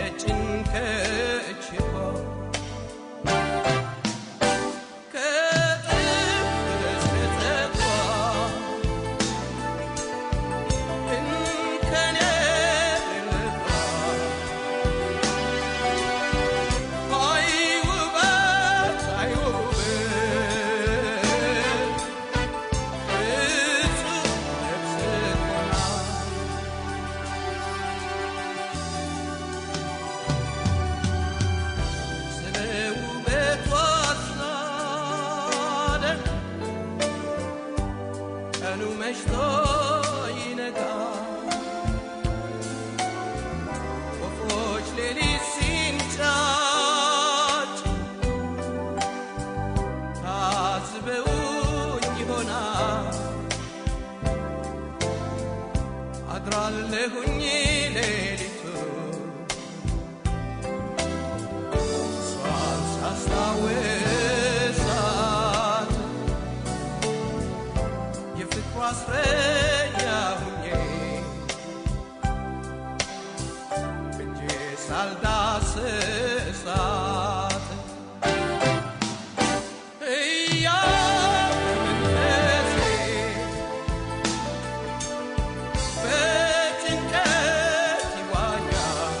የጭንቀች ይሆን ከጥፍር እስከ ፀጉሯ እንከን የሌለባት አይ ውበት አይ ውበት እጹብ ነፍስ ሆና ስለ ውበቷ ሳደንቅ ቀኑ መሽቶ ይነጋል ወፎች ሌሊት ሲንጫጭ ታዝበውኝ ይሆናል አድራለሁኝ ሌሊቱ እሷን ሳስታውሳት የፍቅሯ እስረኛ ሁኜ እጄ ሳልዳስሳት እያመንፈሴ በጭንቀት ይዋኛል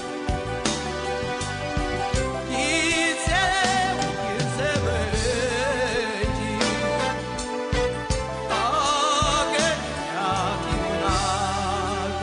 ጊዜው ይርዘም እንጂ አገኛት ይሆናል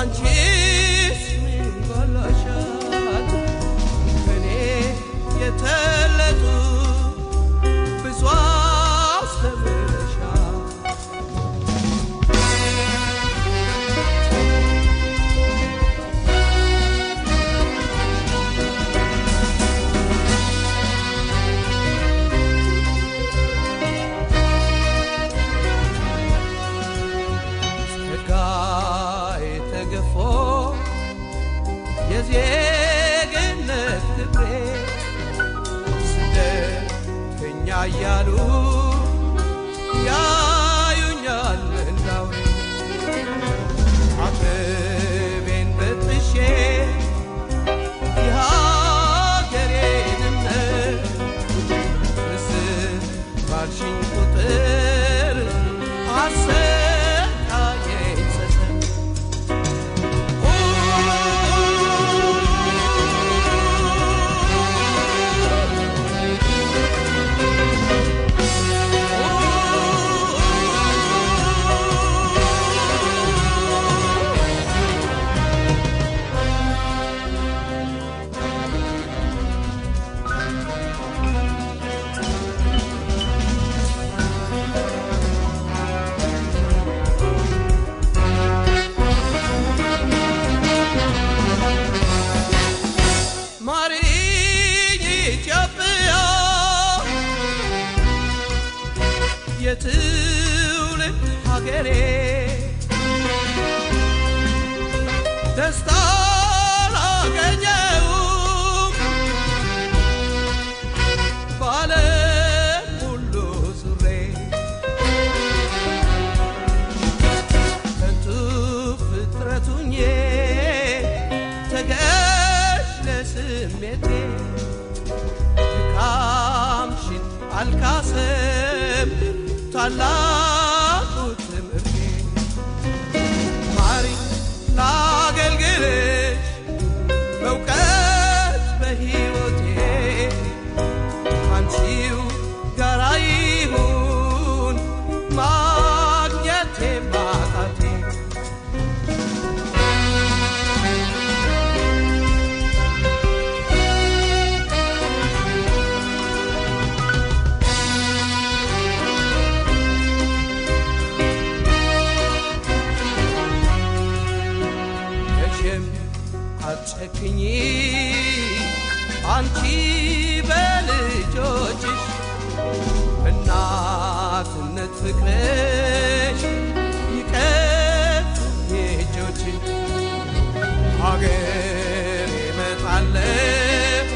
አንቺስ ምን ጎሎሻል? ከኔ የተለጡ ብዙ አስተምረሻል። ጸጋዬ ተገፎ የዜግነት ክብሬ ስደተኛ እያሉ ያዩኛል እንዳውሬ አጥቤን በጥሼ የሀገሬን እምነት ምስል ባልሽኝ ቁጥር አሰቃየኝ ጸጸት ማሪኝ ኢትዮጵያ የትውልድ ሀገሬ ደስታ ላገኘው በዓለም ሁሉ ዙሬ ከንቱ ፍጥረቱኜ ተገዥ ለስሜቴ ድካምሽን አልካሰም ታላቁ ትምህርቴ ማሪ ላገልግልሽ በእውቀት በሕይወቴ አንቺው ጋራ ይሁን ማግኘቴ ማጣቴ መቼም አትጨክኚ አንቺ በልጆችሽ እናትነት ፍቅርሽ ይቀፍ የእጆችን ሀገር ይመጣለሁ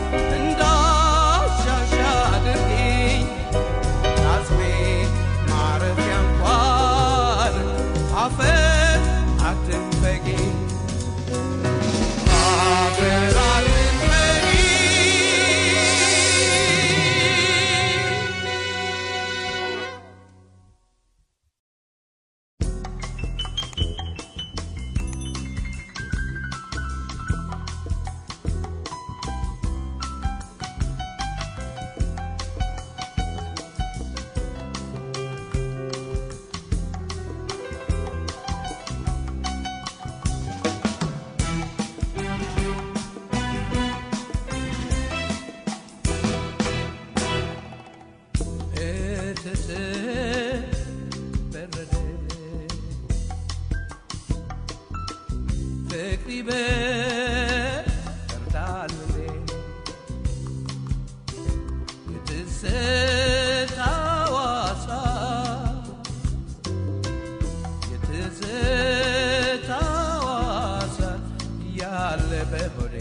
እንዳሻሻ አድርጊኝ አጽሜ ማረፊያ እንኳን አፈር አትንፈጊኝ አፈር አትንፈጊኝ እትት በረደ ፍቅሪ በርዳል የትዝታው አሳ የትዝታው አሳ ያለ በሆዴ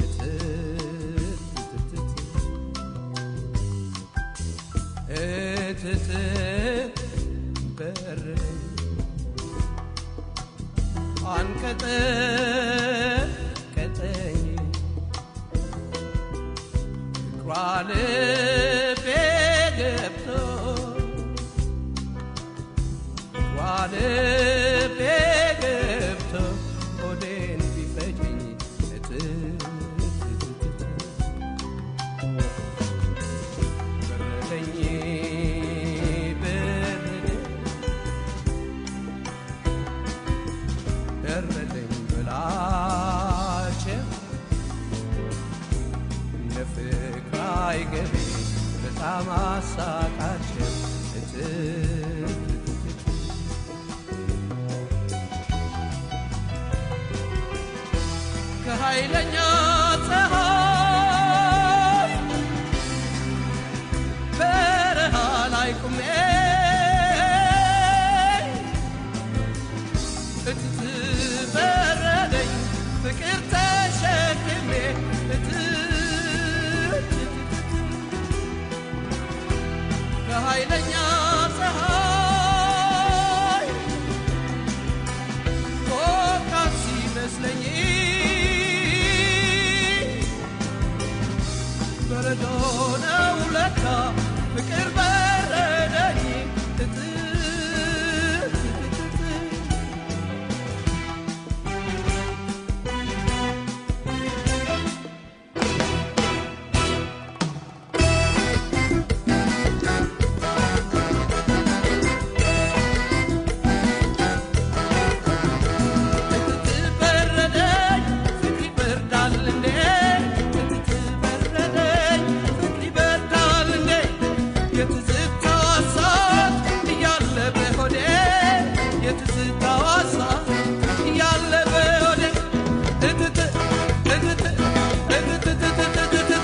እትት እትት በር አንቀጠ ቀጠኝ ፍቅሯ ልቤ ገብቶ ፍቅሯ ልቤ ገብቶ ሆዴን ቢፈጅኝ እትት እትት በረደኝ በረደኝ በረደኝ በጣም አሳቃቸው ከኃይለኛ ፀሐይ በረሃ ላይ ቁሜ እትት በረደኝ ፍቅር ተሸክሜ እትት ከኃይለኛ ፀሐይ ፎካት ሲመስለኝ በረዶ ነው ለካ ፍቅር በረደኝ እትት በረደኝ ፍቅር ይበርዳል እንዴ በረደኝ ፍቅር ይበርዳል እንዴ የትዝታው እሳት እያለ በሆዴ የትዝታው እሳት እያለ በሆዴ እትት እትት እትትትትትትት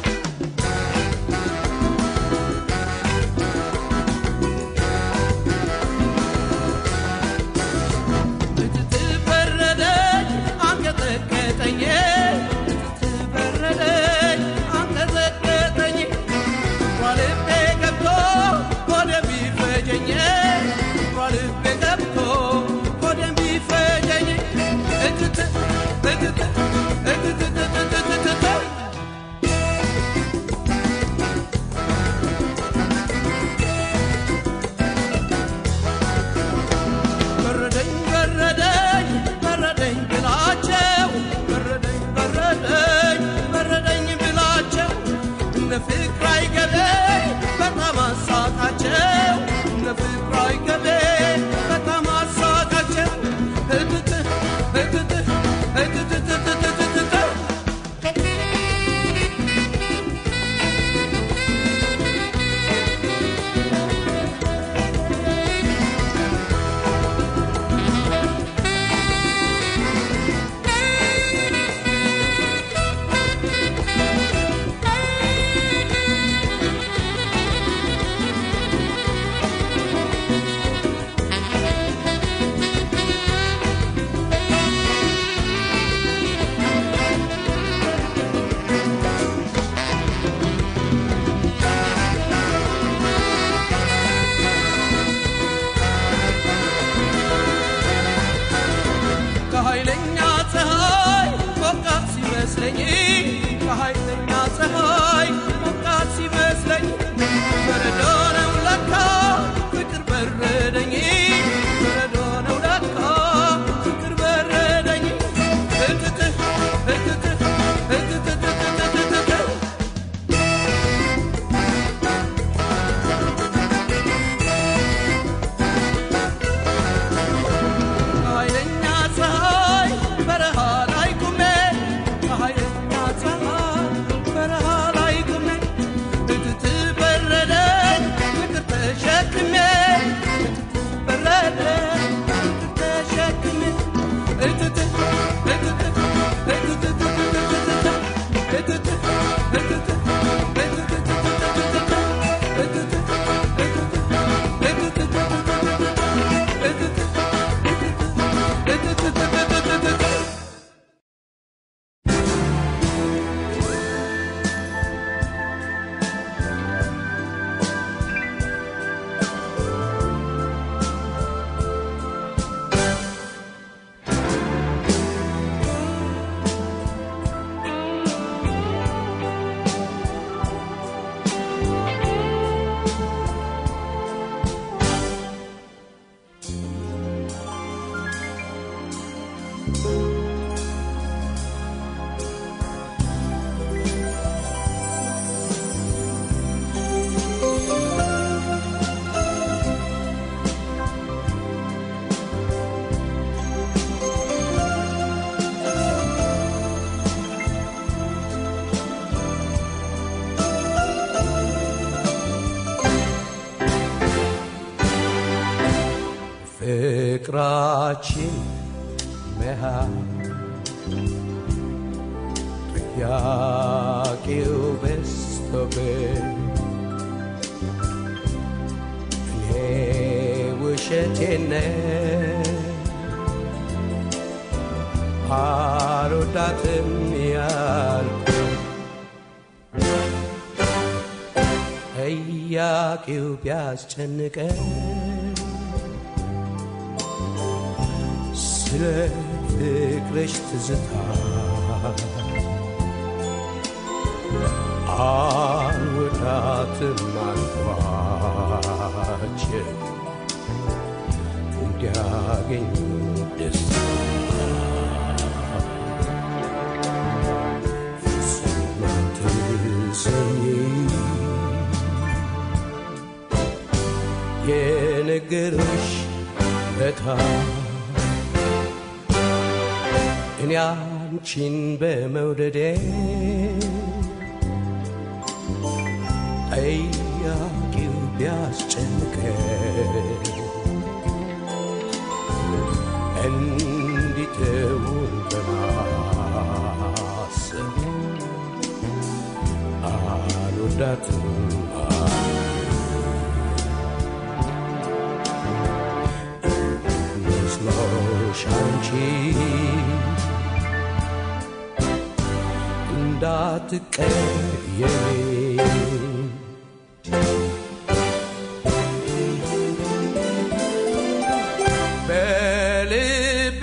እትት በረደኝ አንቀጠቀጠኝ እትት በረደኝ አንቀጠቀጠኝ ሯልቤ ገብቶ ወደ ቢፈጀኝ ሯልቤ ገብቶ ወደ ቢፈጀኝ እትት እትት እትትትትትትት በረደኝ በረደኝ በረደኝ ብላቸው በረደኝ በረደኝ በረደኝ ብላቸው እነ ፍቅር አይገቤ በጣም አሳቃቸው እነ ፍቅር አይገቤ በጣም አሳቃቸው እትት እትት እትትትትትትት ከኃይለኛ ፀሐይ ሞቃት ሲመስለኝ ከኃይለኛ ፀሐይ ሞቃት ሲመስለኝ በረዶ ነው ለካ ፍቅር በረደኝ በረዶ ነው ለካ ፍቅር በረደኝ እትት እትት እትትትትትትት ከኃይለኛ ፀሐይ በረሃ ላይ ቁሜ ከኃይለኛ ፀሐይ በረሃ ላይ ቁሜ እትት በረደኝ ፍቅር ተሸክሜ እትት በረደኝ ፍቅር ተሸክሜ እትት እትት እትትትትትትት እትት እትት በፍቅራችን መሃል ጥያቄው በዝቶብኝ እኔ ውሸቴን ነው አልወዳትም ያልኩ ጥያቄው ቢያስጨንቀኝ ስለ ፍቅርሽ ትዝታ አልወዳትም አልኳች እንዲያገኙ ደስታ ፍጹም አትሰኝ የነገሮች በታ እኔ አንቺን በመውደዴ ጠያቂው ቢያስጨንቀኝ እንዲተውን በማሰብ አልወዳትም መስሎሽ አንቺ እንዳትቀየሚ በልቤ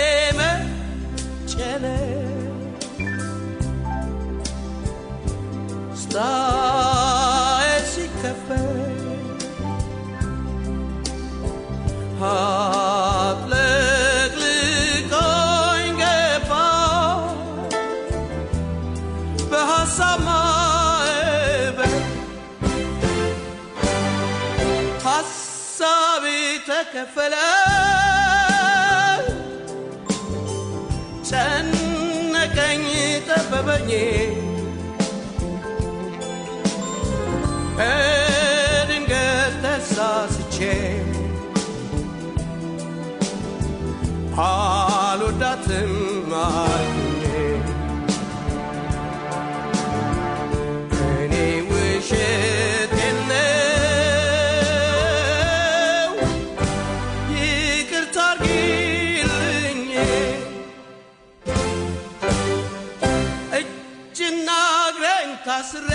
መጨነቅ ስታይ ሲከፈት አጥለቅልቆኝ ገባ በሐሳብ ማዕበል ሐሳቤ ተከፈለ ጨነቀኝ ጠበበኝ በድንገት ተሳስቼ አልወዳትም አልኩኝ እኔ ውሸቴን ነው ይቅርታ አርጊልኝ እጅና እግሬን ታስሬ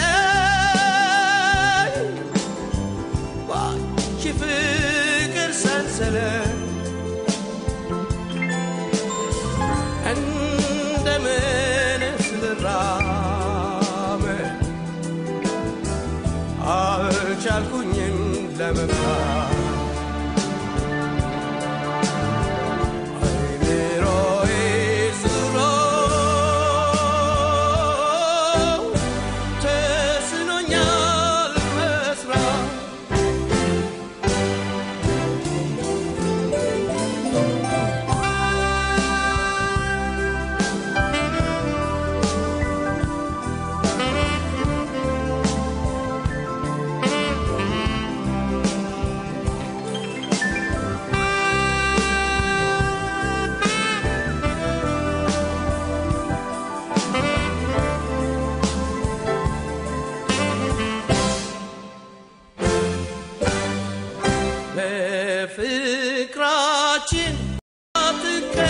ባንቺ ፍቅር ሰንሰለት እንደምን ስልራመድ አልቻልኩኝም ለመምታት አይምሮዬ ዙሮ ተስኖኛል መስራት በፍቅራችን አትቀየሚ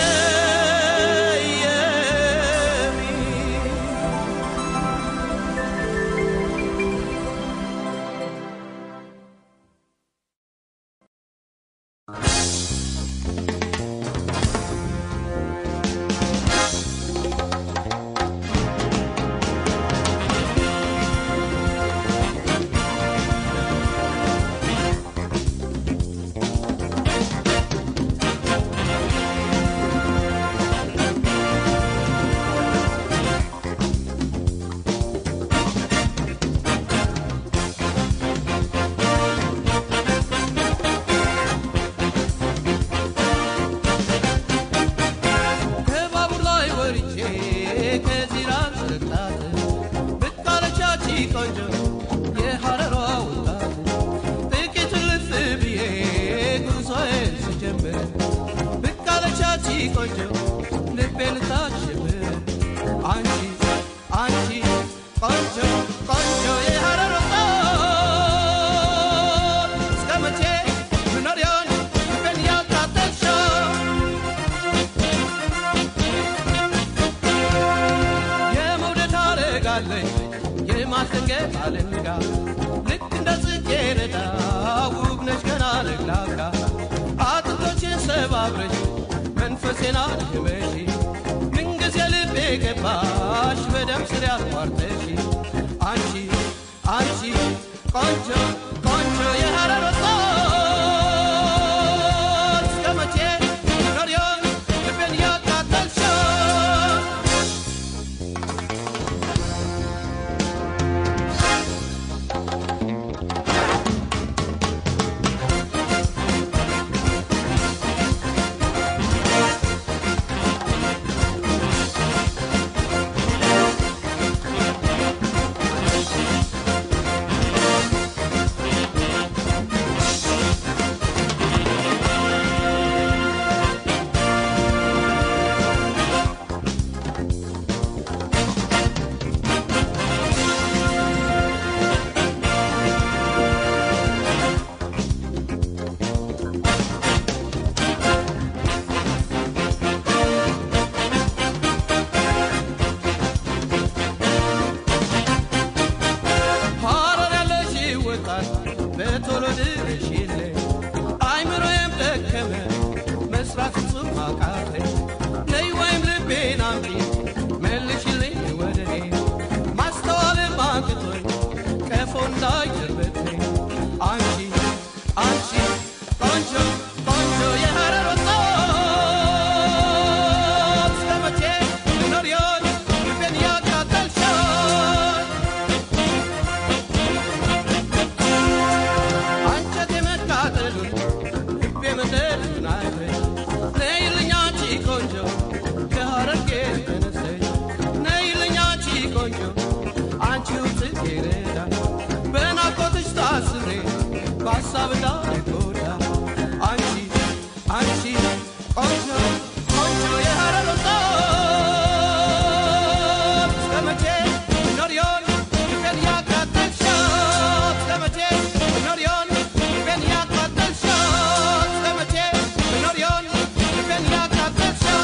ቆንጆ ልቤን ታሽብር አንቺ አንቺ ቆንጆ ቆንጆ የሐረር ወጣት እስከ መቼ ምኖር ይሆን ልቤን ያቃጠልሽው የመውደድ አረጋለኝ የማስደንገጥ አለንጋ ልክ እንደ ጽጌረዳ ውብ ነሽ ገና ለግላጋ አጥንቶችን ሰባብረሽ መንፈሴን አድክመሽ ምንጊዜ ልቤ ገባሽ በደም ስር ያቋርጠሽ አንቺ አንቺ ቆንጆ ቆንጆ የሐረር ወጣት እስከ መቼ ኖር ይሆን ልቤን ያቃጠልሽው ሐረር ያለሽ ወጣት በቶሎ ድረሽልኝ አይምሮዬም ደከመ መስራት ፍጹም አቃተኝ ነይ ወይም ልቤን አምጪ መልሽልኝ ወደ እኔ ማስተዋልም አንቅቶኝ ቀፎ እንዳይደርበትኝ አንቺ አንቺ ቆንጆ ቆንጆ የሐረር ወጣት እስከ መቼ ልኖር ይሆን ልቤን ያቃጠልሽው አንጀቴ መቃጠሉን ልቤ መደሉን አይተሽ ነይልኝ አንቺ ቆንጆ ከሐረርጌ ተነስተሽ ነይልኝ አንቺ ቆንጆ አንቺው ጽጌረዳ በናፍቆትሽ ታስሬ በሀሳብ እንዳልጎዳ አንቺ አንቺ ቆንጆ ቆንጆ የሐረር ወጣት እስከ መቼ ኖር ይሆን ልቤን ያቃጠልሽው እስከ መቼ ኖር ይሆን ልቤን ያቃጠልሽው እስከ መቼ ኖር ይሆን ልቤን ያቃጠልሽው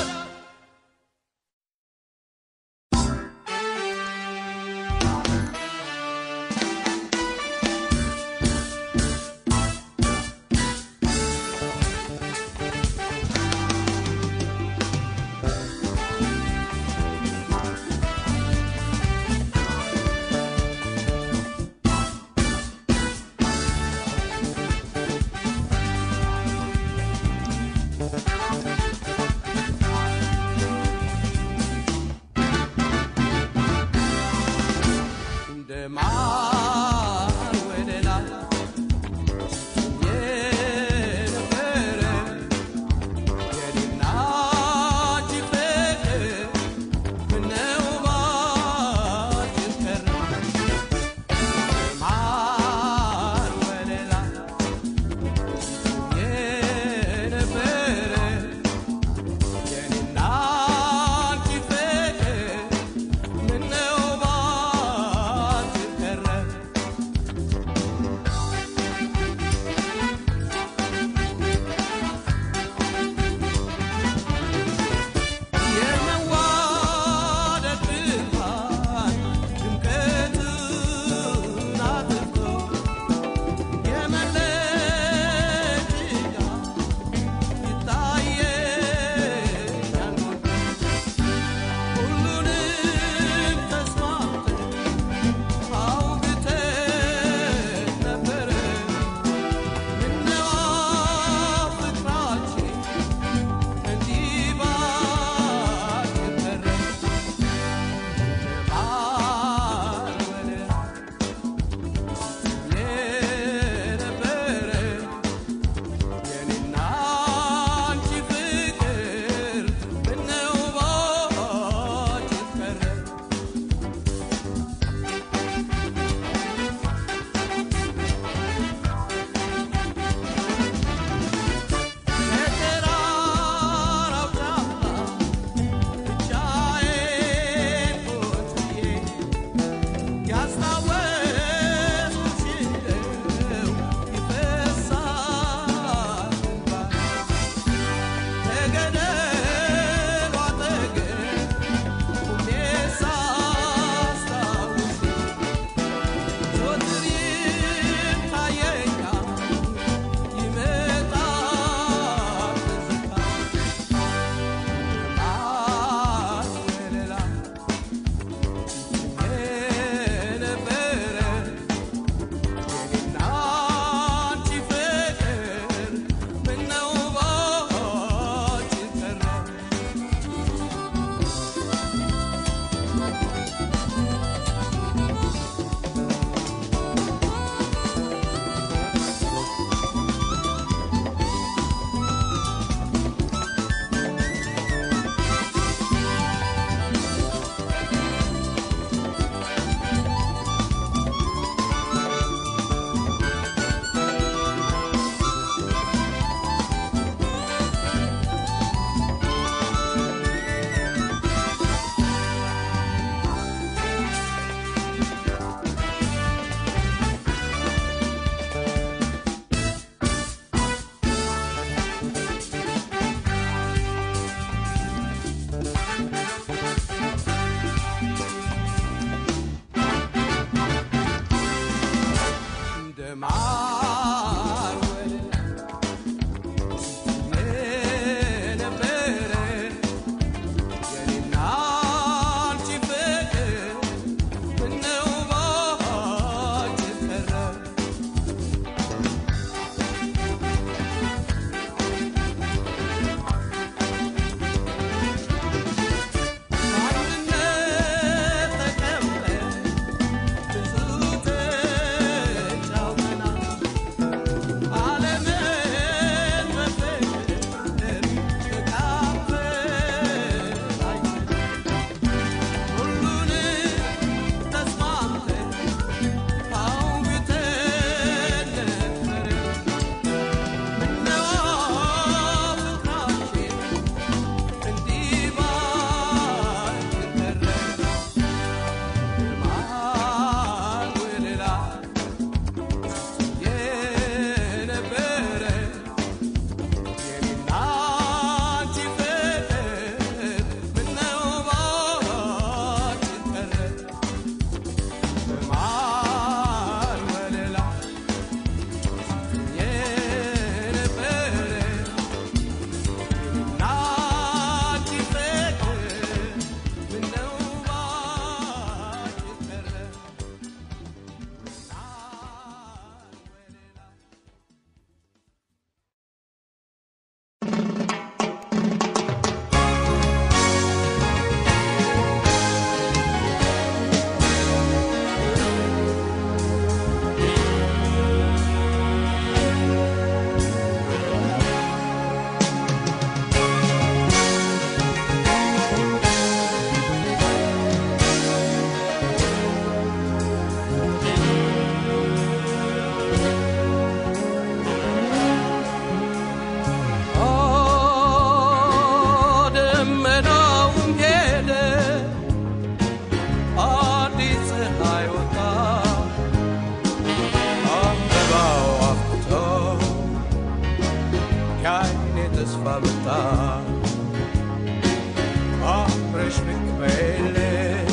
አብረሽ ብቅ በይልኝ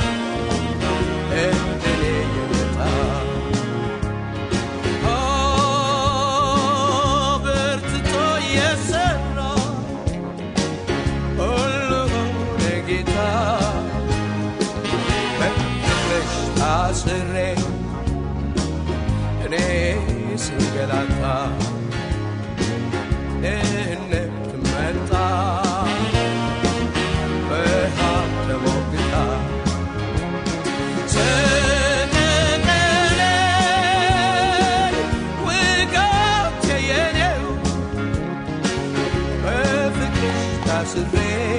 እንደኔ የመጣ በርትቶ የሰራ ሁሉን ጌታ በፍቅርሽ ታስሬ እኔ ስንገላታ ድህነት መጣ በሀብት ተሞግታ ሰቀቀነኝ ውጋት የኔው በፍቅርሽ ታስሬ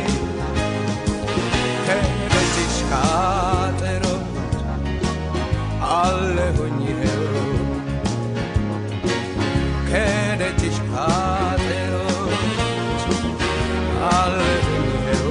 ከደጅሽ ካጥሮት አለሁኝ ይኸው ከደጅሽ ካጥሮት አለሁኝ ይኸው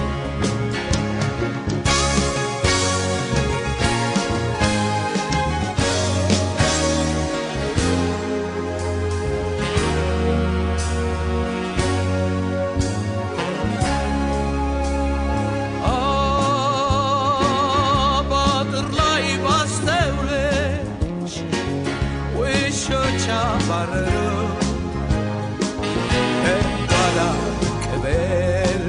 በአጥር ላይ ባስተውልሽ ውሾች አባረሩ ከጓዳ ቅብል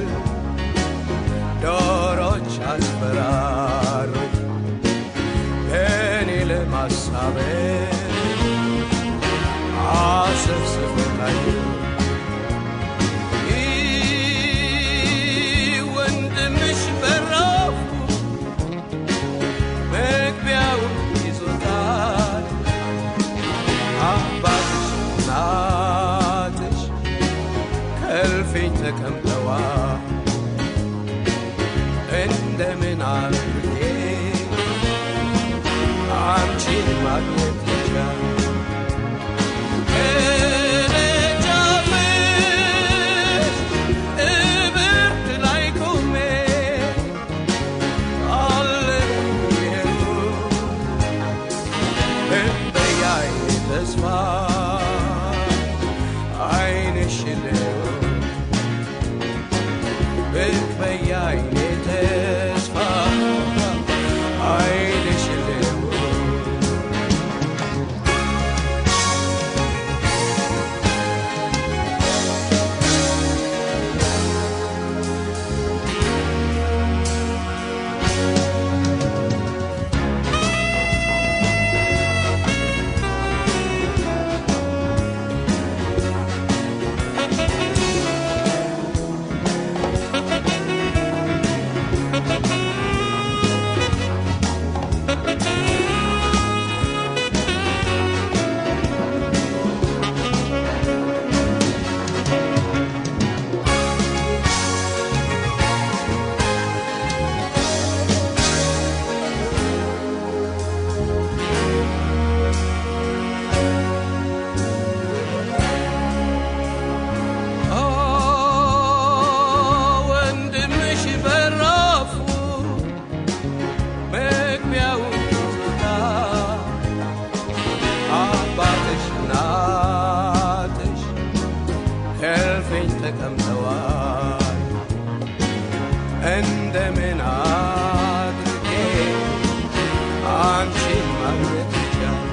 ዶሮች አስፈራሩ እኔ ለማሳበብ አሰብስበ ታዩ ወንድምሽ በራፉ መግቢያውን ይዞታል አባትሽ እናትሽ ከልፌኝ ተቀምጠዋል እንደምን አድርጌ አንቺን ማግኘት ይቻል ከደጃፍሽ እብርት ላይ ቆሜ በያይኔ ተስፋ አይንሽ ለው ብቅ በያይኔ ተስፋ አይንሽ ለው ወንድምሽ በራፉ መግቢያውን ይዞታ አባትሽ እናትሽ ከልፌኝ ተቀምጠዋል እንደምን አድርጌ አንቺን ማግኘት ይቻል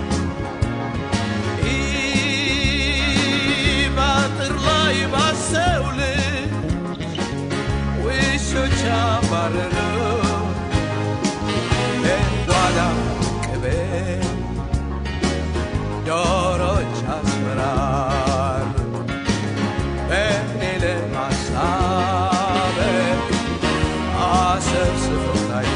በአጥር ላይ ባሰውልሽ ውሾች አባረሩ ጓዳ ቅቤ ዶሮች አስፈራሩ እኔ ለማሳበብ አሰብስበው ታዩ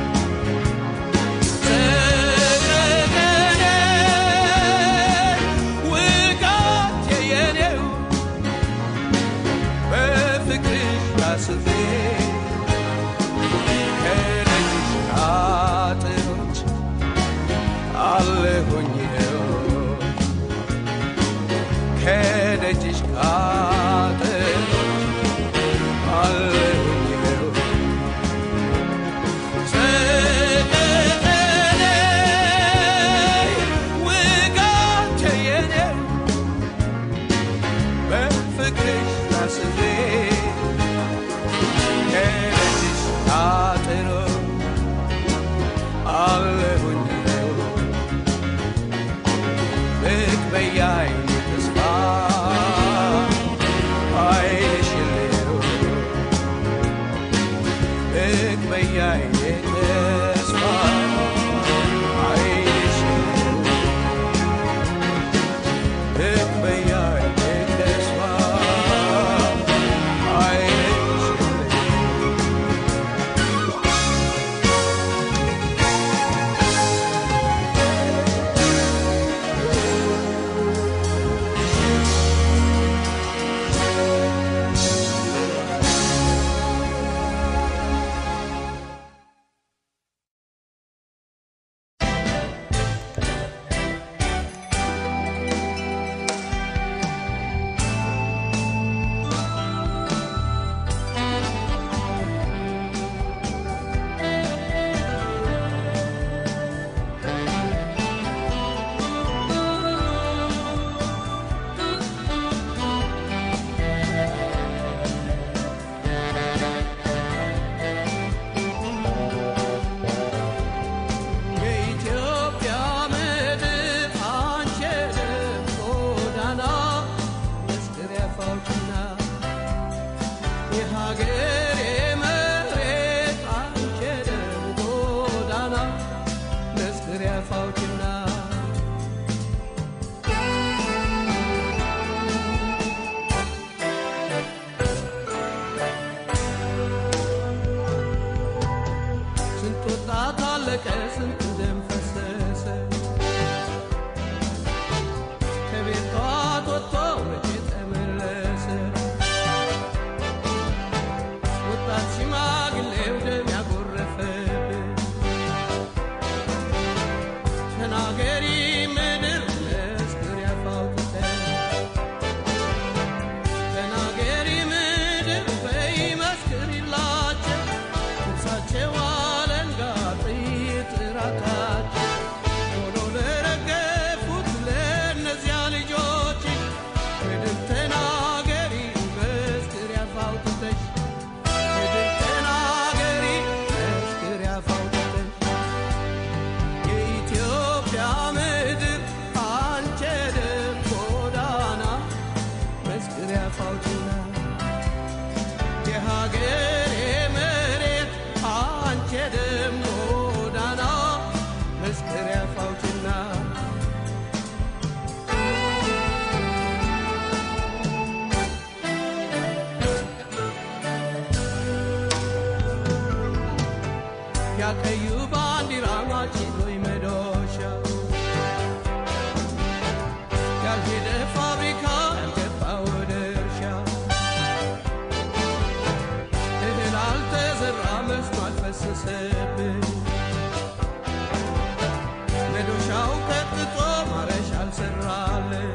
ውጋት የኔው በፍቅርሽ ታስሬ ከደጅሽ አጥሮች አለሁኝ ይኸው ከደጅሽ አጥሮች አለሁኝ ይኸው ሰቀቀነኝ ውጋት የኔው በፍቅርሽ ታስሬ ልቅበያ ተስፋ አይንሽ ልቅበያ ተስፋ አይንሽ የኢትዮጵያ ምድር አንቺ የደም ጎዳና መስክሪያ ፋውችና የሀገሬ መሬት አንቺ የደም ጎዳና መስክሪያ ፋውችና ስንት ወጣት አለቀ፣ ስንት ደም ፈሰሰ። ከቤቷ ወጥቶ መቼ ተመለሰ? ወጣት ሽማግሌው ደም ያጎረፈብን ተናገሪ ምድር መስክር ያፋውጥተን ተናገሪ ምድር በይ መስክሪላቸው እርሳቸው አለንጋ ጥይት ራታቸው ሆኖ ለረገፉት ለእነዚያ ልጆች ምድር ተናገሪ መስክር ያፋውጥተሽ ምድር ተናገሪ መስክር ያፋውጥተሽ የኢትዮጵያ ምድር አንቺ የደም ጎዳና መስክሪያ ፋውችና የሀገሬ መሬት አንቺ የደም ጎዳና መስክሪያ ፋውችና ያቀዩ ባንዲራ ማጭሎይ መዶሻ ያልሄደ ፋብሪካ ያልገባ ወደ እርሻ እህል አልተዘራ መስኖ አልፈሰሰብን መዶሻው ቀጥቶ ማረሻ አልሰራለን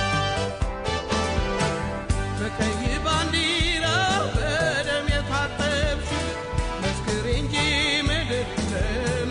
በቀይ ባንዲራ በደም የታጠብሽ መስክር እንጂ ምድር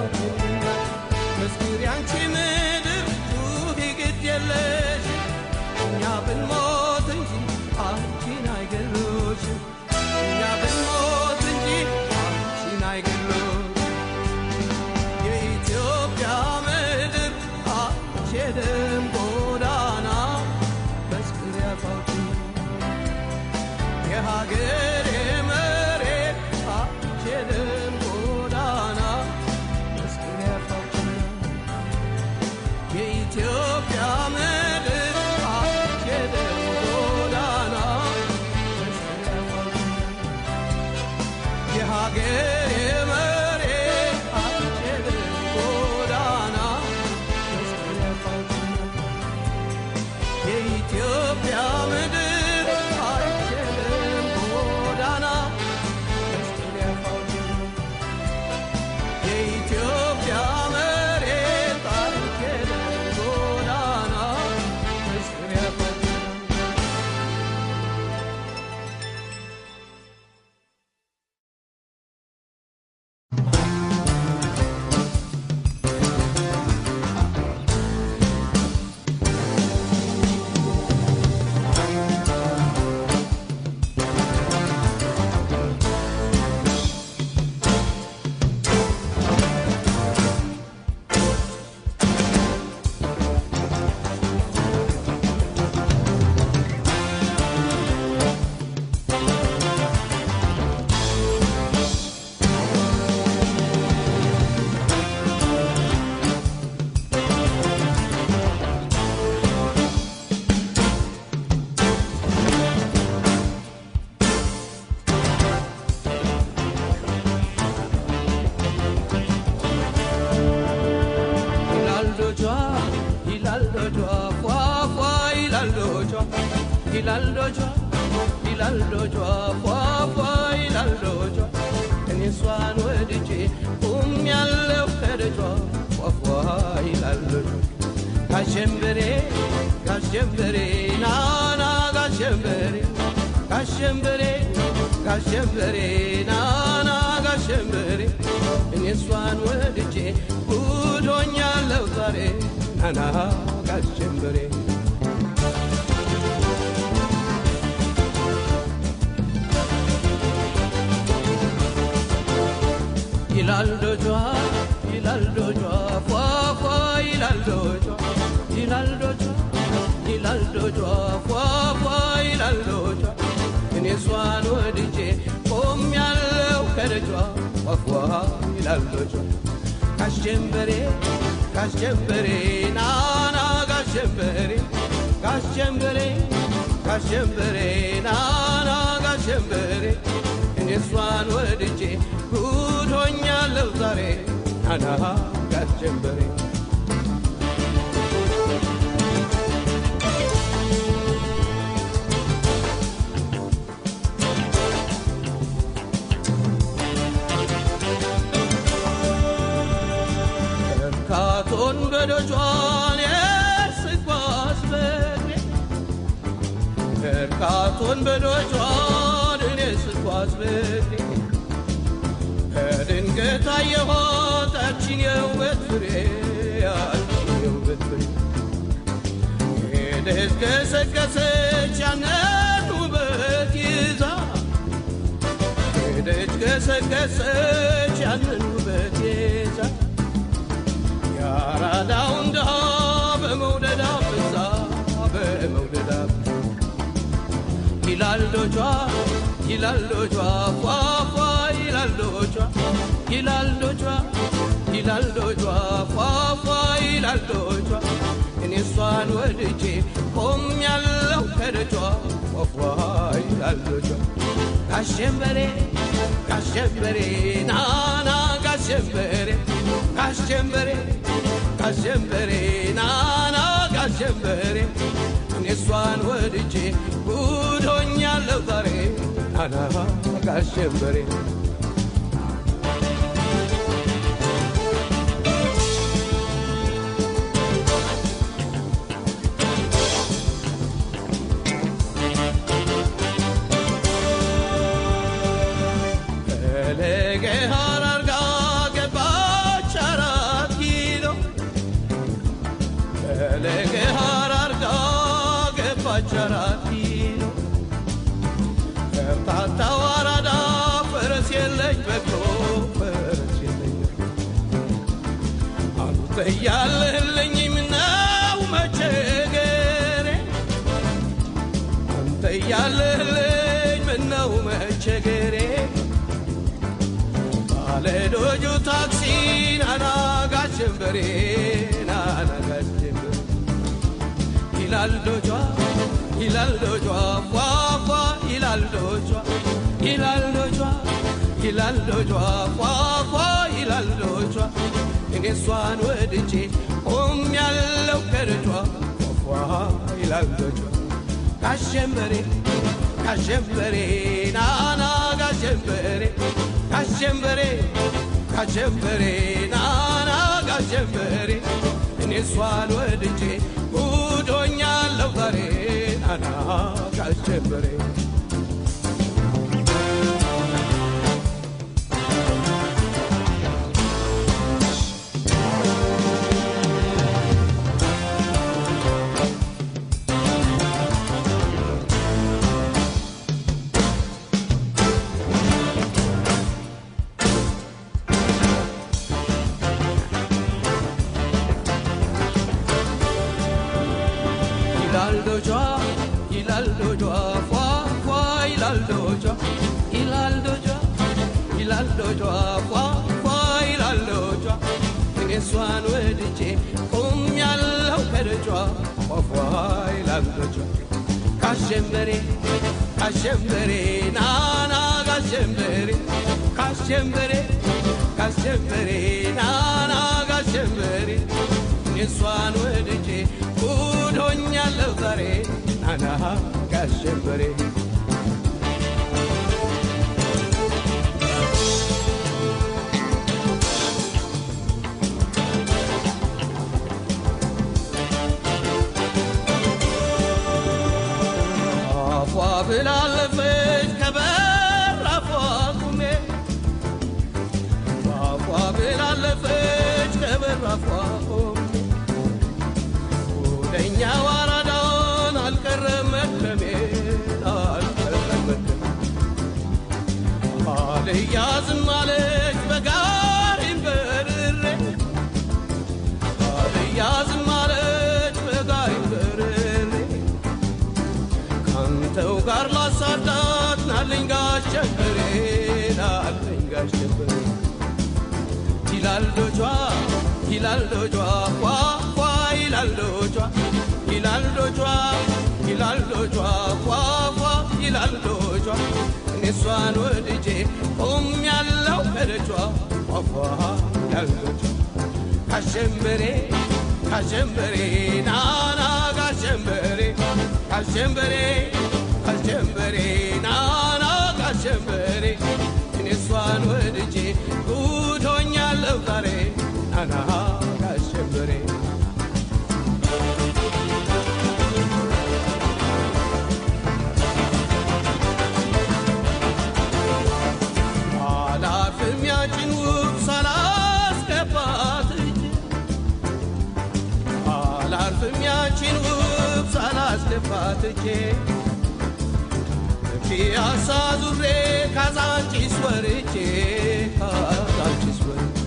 መስክሪ አንቺ ምድር ጩኺ ግድ የለሽ እኛ ብንሞት እንጂ አንቺን አይገሉሽም እኛ ብንሞት እንጂ አንቺን አይገሉሽም የኢትዮጵያ ምድር አንቺ የደም ጎዳና መስክሪ አፋውጪ የሀገሬ መሬት አንቺ የደም ጎዳና መስክሪ አፋውጪ የኢትዮጵያ ምድር አንቺ የደም ጎዳና መስክሪ አፋውጪ የሀገሬ መሬት አንቺ የደም ጎዳና መስክሪ አፋውጪ የኢትዮጵያ ምድር አንቺ የደም ጎዳና መስቀል ያፋውጪ የኢትዮጵያ መሬት አንቺ የደም ጎዳና መስቀል ያፋውጪ ይላል ዶጇ ይላል ዶጇ ፏፏ ይላል ዶጇ ይላል ዶጇ ይላል ዶጇ ፏፏ ይላል ዶጇ እኔ እሷን ወድጄ ቁም ያለው ከደጇ ፏፏ ይላል ዶጇ ጋሸንበሬ ጋሸንበሬ ናና ጋሸንበሬ ጋሸንበሬ ጋሸንበሬ ናና ጋሸንበሬ እኔ እሷን ወድጄ ጉዶኛለሁ ዛሬ ናና ጋሸንበሬ ይላል ዶጇ ይላል ዶጇ ፏፏ ይላል ዶጇ ይላል ዶጇ ይላል ዶጇ ፏፏ ይላል ዶጇ እኔ እሷን ወድጄ ቆም ያለው ከደጇ ፏፏ ይላል ዶጇ ካሸንበሬ ካሸንበሬ ናና ጋሸንበሬ ጋሸንበሬ ጋሸንበሬ ናና ጋሸንበሬ እኔ እሷን ወድጄ ጉድ ሆኛለሁ ዛሬ ናና ጋሸንበሬ እርካቶን በደጇን የስጓዝ በእግሬ እርካቶን በደጇን እኔ ስጓዝ በእግሬ ከድንገት አየኋት ያችን የውበት ፍሬ ያችን የውበት ፍሬ ሄደች ገሰገሰች ያንን ውበት ይዛ ሄደች ገሰገሰች ያንን ውበት ይዛ ያራዳውን ድሃ በመውደድ አፍዛ በመውደድ አፍዛ ይላል ዶጇ ይላል ዶጇ ፏፏ ይላል ዶጇ ይላል ዶጇ ይላል ዶጇ ፏፏ ይላል ዶጇ እኔ እሷን ወድጄ ቆም ያለው ከደጇ ፏፏ ይላል ዶጇ ጋሸንበሬ ጋሸንበሬ ናና ጋሸንበሬ ጋሸንበሬ ጋሸንበሬ ናና ጋሸንበሬ እኔ እሷን ወድጄ ጉድ ሆኛለሁ ዛሬ ናና ጋሸንበሬ ፈለገ ሐረርጋ ገባች ሐራ አንተ እያለህልኝ ምነው መቸገሬ አንተ እያለህልኝ ምነው መቸገሬ ባለዶጁ ታክሲ ናና ጋሸንበሬ ናና ጋሸንበሬ ይላል ዶጇ ይላል ዶጇ ፏፏ ይላል ዶጇ ይላል ዶጇ ይላል ዶጇ ፏፏ ይላል ዶጇ እኔ እሷን ወድጄ ቆም ያለው ከደጇ ፏፏ ይላል ዶጇ ጋሸንበሬ ጋሸንበሬ ናና ጋሸንበሬ ጋሸንበሬ ጋሸንበሬ ናና ጋሸንበሬ እኔ እሷን ወድጄ ጉዶኛለሁ ዛሬ ናና ጋሸንበሬ ይላል ዶጇ ይላል ዶጇ ፏ ፏ ይላል ዶጇ ይላል ዶጇ ይላል ዶጇ ፏ ፏ ይላል ዶጇ እኔ እሷን ወድጄ ቁም ያለው ከደጇ ፏ ፏ ይላል ዶጇ ካሸንበሬ ካሸንበሬ ናና ካሸንበሬ ካሸንበሬ ካሸንበሬ ናና ካሸንበሬ እኔ እሷን ወድጄ ጉዶኛለሁ ዛሬ ናና ጋሸንበሬ አፏ ብላለፈች ከበራፏ ቁሜ አፏ ብላለፈች ከበራፏ ቁሜ ወደኛ ዋራዳን አልቀረም መድከሜ አልቀረም መድከሜ አልያዝም አለች በጋሪም በርሬ አልያዝም አለች በጋሪም በርሬ ካንተው ጋር ላሳዳት ናለኝ ጋሸበሬ ናለኝ ጋሸበሬ ይላል ዶጇ ይላል ዶጇ ፏ ፏ ይላል ዶጇ ይላል ዶጇ ይላል ዶጇ ፏ ፏ ይላል ዶጇ እኔ እሷን ወድጄ ቆም ያለው ከደጇ ፏ ፏ ይላል ዶጇ ካሸንበሬ ካሸንበሬ ናና ካሸንበሬ ካሸንበሬ ካሸንበሬ ናና ካሸንበሬ እኔ እሷን ወድጄ ጉዶኛለሁ ዛሬ ናና ካሸንበሬ አላርፍም ያችን ውብ ሳላስገባት እጄ አላርፍም ያችን ውብ ሳላስገባት እጄ ፒያሳ ዙሬ ካዛንቺስ ወርቼ ካዛንቺስ ወርቼ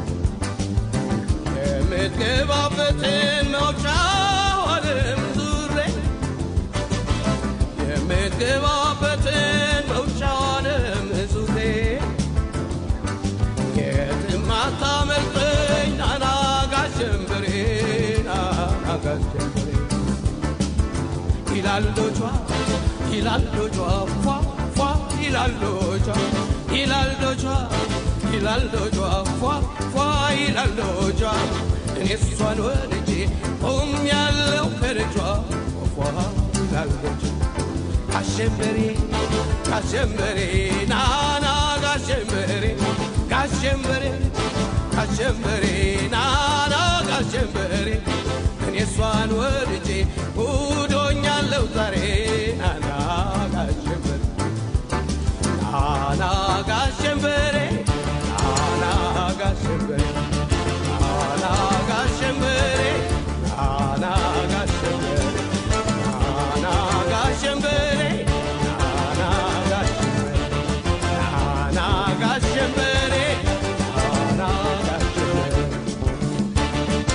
የምትገባበትን መውጫዋንም ዙሬ የምትገባበትን መውጫዋንም ዙሬ የትም አታመልጠኝ ናና ጋሸንበሬ ናና ጋሸንበሬ ይላል ዶጇ ይላል ዶጇ ፏ ፏ ይላል ዶጇ ይላል ዶጇ ይላል ዶጇ ፏ ፏ ይላል ዶጇ እኔ እሷን ወድጄ ቆም ያለው ከደጇ ፏ ይላል ዶጇ ካሸንበሬ ካሸንበሬ ናና ጋሸንበሬ ጋሸንበሬ ጋሸንበሬ ናና ጋሸንበሬ እኔ እሷን ወድጄ ጉዶኛለሁ ዛሬ ናና ጋሸንበሬ ናና ጋሸንበሬ ናና ጋሸንበሬ ናና ጋሸንበሬ ናና ጋሸንበሬ ናና ጋሸንበሬ ናና ጋሸንበሬ ናና ጋሸንበሬ ናና ጋሸንበሬ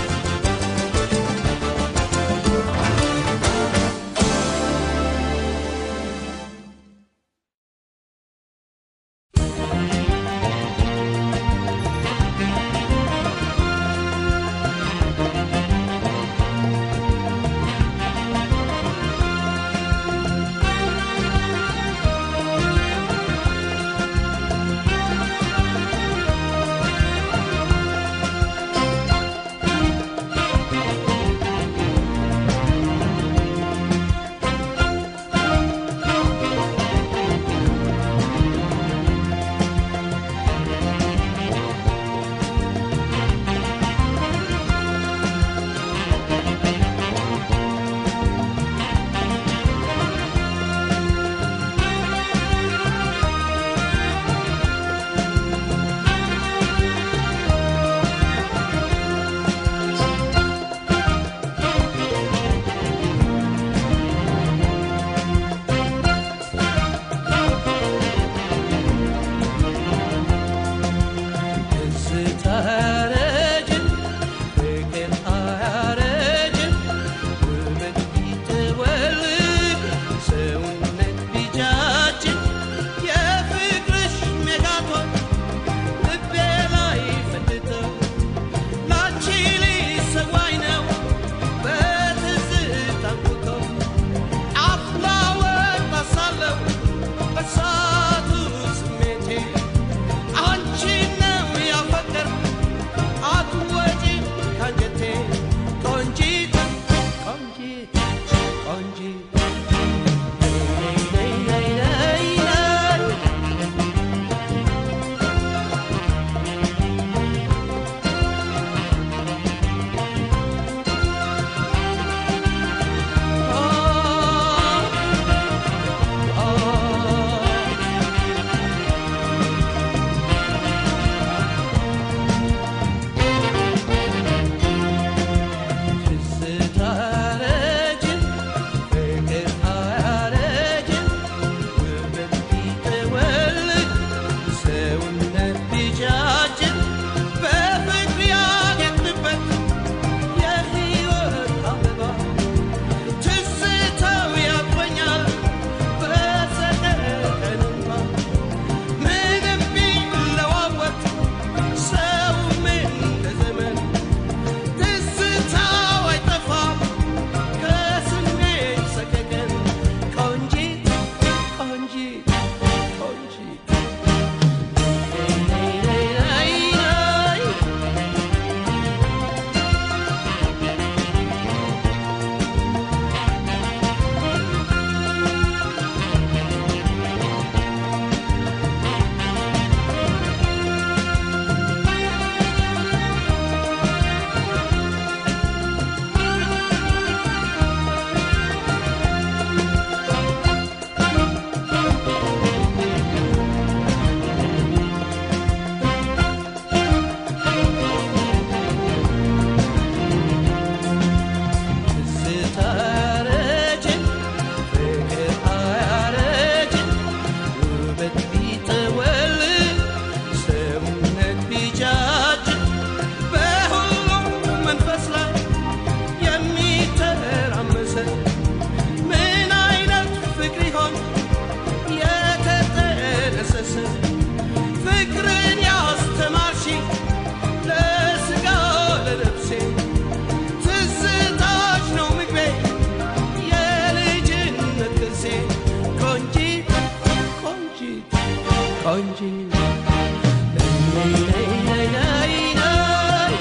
ቆንጂ ነይ ነይ ነይ ነይ ነይ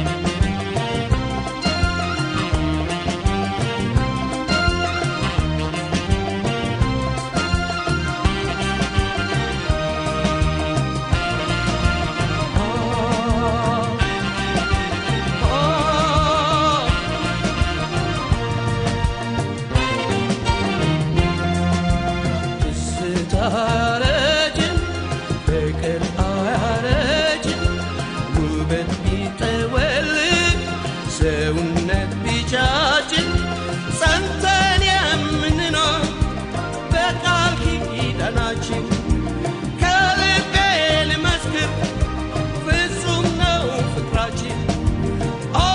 ደስታ አያረጅም፣ ፍቅር አያረጅም፣ ውበት ቢጠወልግ ሰውነት ቢጫጭን ጸንተን የምንኖር በቃል ኪዳናችን ከልቤ ልመስክር ፍጹም ነው ፍቅራችን ኦ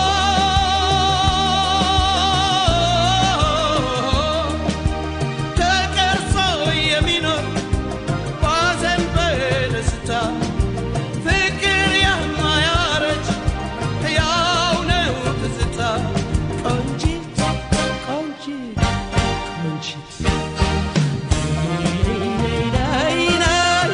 ተቀርጾ የሚኖር ባዘን በደስታ ፍቅር የማያረጅ ሕያው ነው ትዝታ ቆንጂት ቆንጂት ቆንጂት ነይ ነይ ነይ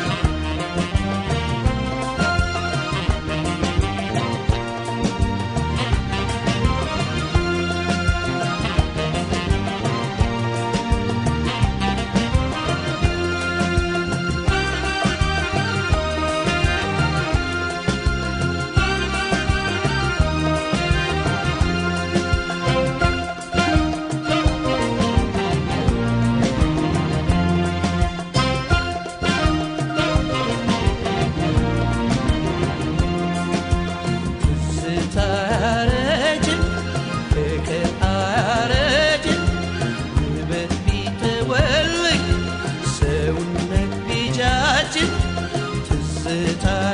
ትዝታ አያረጅም፣ ፍቅር አያረጅም፣ ውበት ቢጠወልግ ሰውነት ቢጃጅን ትዝታ